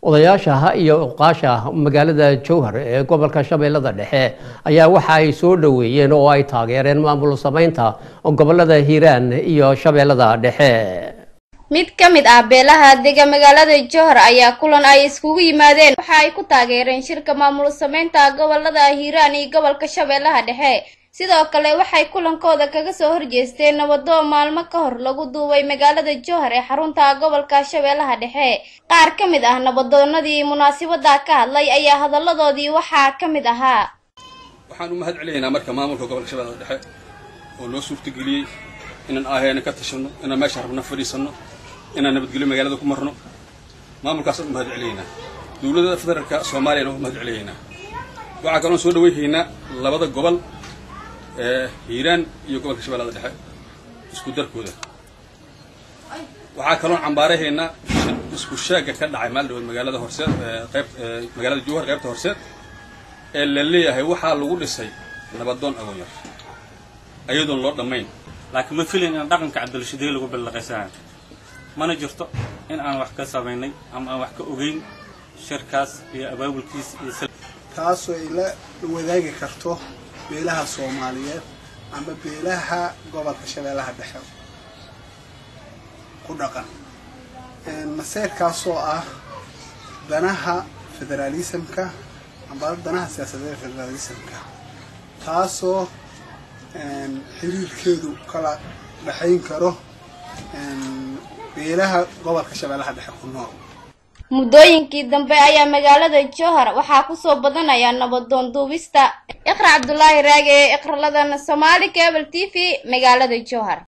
odayaasha iyo uqaasha magaalada jowhar ee gobolka shabeellada dhexe ayaa waxa ay soo dhoweeyeen oo ay taageereen maamul samaynta gobolada hiiraan iyo shabeellada dhexe mid ka mid ah beelaha dega magaalada jowhar ayaa kulan ay iskugu yimaadeen waxa ay ku taageereen shirka maamul samaynta gobolada hiiraan iyo gobolka shabeellaha dhexe sidoo kale waxay kulankooda kaga soo horjeesteen nabadoon maalmo ka hor lagu duubay magaalada jowhar ee xarunta gobolka shabeellaha dhexe qaar ka mid ah nabadoonadii munaasabada ka hadlay ayaa hadalladoodii waxaa ka mid ahaa waxaan u mahad celinaynaa marka maamulka gobolka shabeellaha dhexe oo noo suurtageliyey inaan aaheena ka tashanno inaan meesha rabna fadhiisanno inaan nabadgelyo magaalada ku marno maamulkaasaan u mahad celinaynaa dowladda federaalka soomaaliyana u mahad celinaynaa waxaa kaloon soo dhaweynaynaa labada gobol ee hiiraan iyo gobolka shabeellada dhexe isku darkooda waxaa kaloon cambaarahaynaa isku shaagga ka dhacay maal dhawood magaalada horseed qayb magaalada jowhar qaybta horseed ee la leeyahay waxaa lagu dhisay nabadoon agoonyar ayadoon loo dhammayn laakiin ma filayn in dhaqanka cabdilshideey lagu ballaqaysanayo mana jirto in aan wax ka samaynay ama aan wax ka ogeyn shirkaas iyo abaabulkiis iyo taasoo ay la wadaagi karto beelaha soomaaliyeed ama beelaha gobolka shabeellaha dhexe ku dhaqan maseyrkaasoo ah danaha federaalismka amba danaha siyaasadeed federaalismka taasoo xiriirkeedu kala dhexayn karo beelaha gobolka shabeellaha dhexe ku nool muddooyinkii dambe ayaa magaalada jowhar waxaa kusoo badanaya nabadoon duubista iqra cabdulaahi raage ee iqraladan somaali cable t v magaalada jowhar